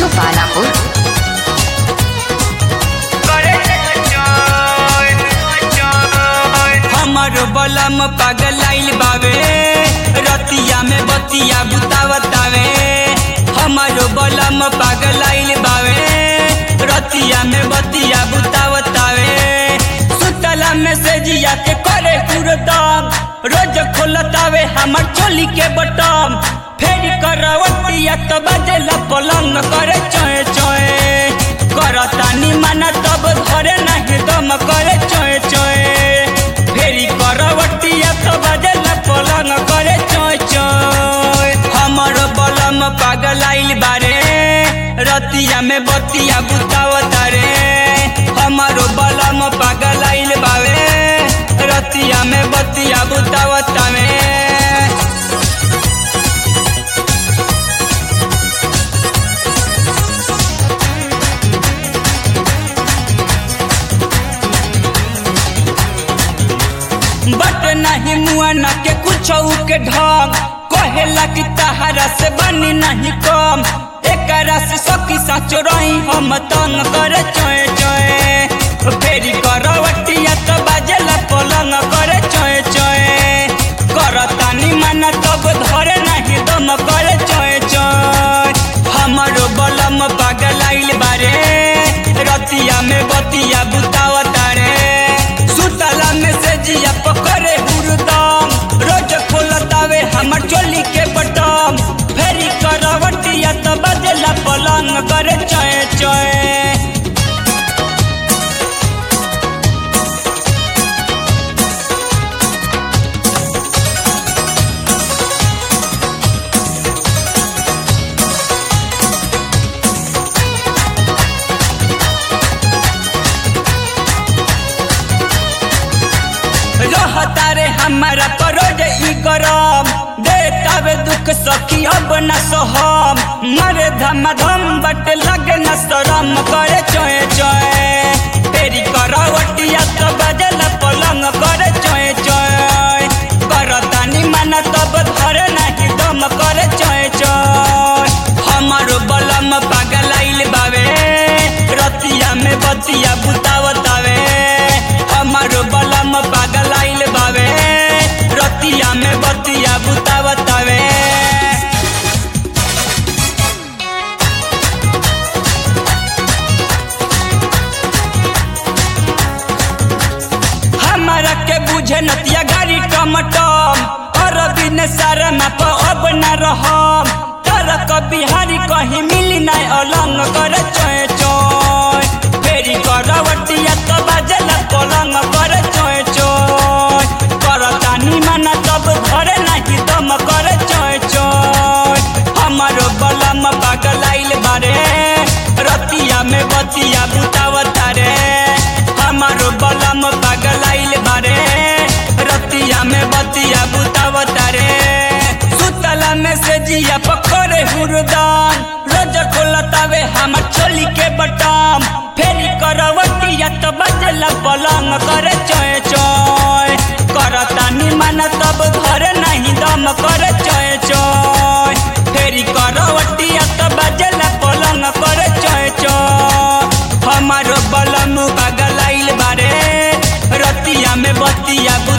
मुजफ्फरापुर हमर बलम पगलाइल बावे रतिया में बतिया बुतावतावे हमर बलम पगलाइल बावे रतिया में बतिया बुतावतावे सुतला में से जिया के करे हुरदम रोज खोलतावे हमर चोली के बटम फेर करवतिया तो बजेला पलंग करे चोए चोए करतानी माना तब धरे नहीं दम करे चोए चोए फेरी करवटिया तो बजेला पलंग करे चोए चोए हमर बलम पागलाइल बारे रतिया में बतिया बुतावता रे हमर बलम पागलाइल बावे रतिया में बतिया बुतावता में बट नहीं मुआ न के कुछ के ढंग कहेला कि तहरा से बनी नहीं कम एकरा से सखी साचो रही हम तंग करे चोए चोए फेरी करवटिया तो बाजेला पलंग करे चोए चोए करतानी माना तब धरे नहीं दम करे चोए चोए हमरो बलम पागलाइल बारे रतिया में बतिया बुतावता रे सुतला में से जिया पकड़े हुरदम रोज खोलतावे हमर चोली के बटम फेरी करवटिया तो बजेला पलंग करे चोए चोए रहता रे हमारा परोज ई गरम देतावे दुख सखी अब न सहम मरे धम धम बट लगे न शरम करे चोए चोए तेरी करवटिया तो बजल पलंग करे चोए चोए करतानी मन तब धरे नहीं दम करे चोए चोए हमारो बलम पागलाइल बावे रतिया में बतिया बुतावतावे हमारो बलम पागलाइल बावे रतिया में बतिया बुतावतावे हमारा के बुझे नतिया गाड़ी टमटम और बिन सारा माप अब न रहम तर बिहारी कहीं मिली नहीं अलंग करे चोए चोए फेरी करवटिया तो बजेला पलंग करे चोए चोए करतानी माना तब धरे नहीं दम करे चोए चोए हमारो बलम पागलाइल बारे रतिया में बतिया बुतावता रे हमारो बलम पागलाइल बारे रतिया में बतिया बुतावता रे सुतला में से जिया पकड़े हुरदान रोज खोलतावे हमर चोली के बटम फेरी करवटिया तो बजला पलंग करे चोए चोए करतानी मन तब धरे नहीं दम करे चोए चोए फेरी करवटिया तो बजला पलंग करे चोए चोए हमारो बलम पागलाइल बारे रतिया में बतिया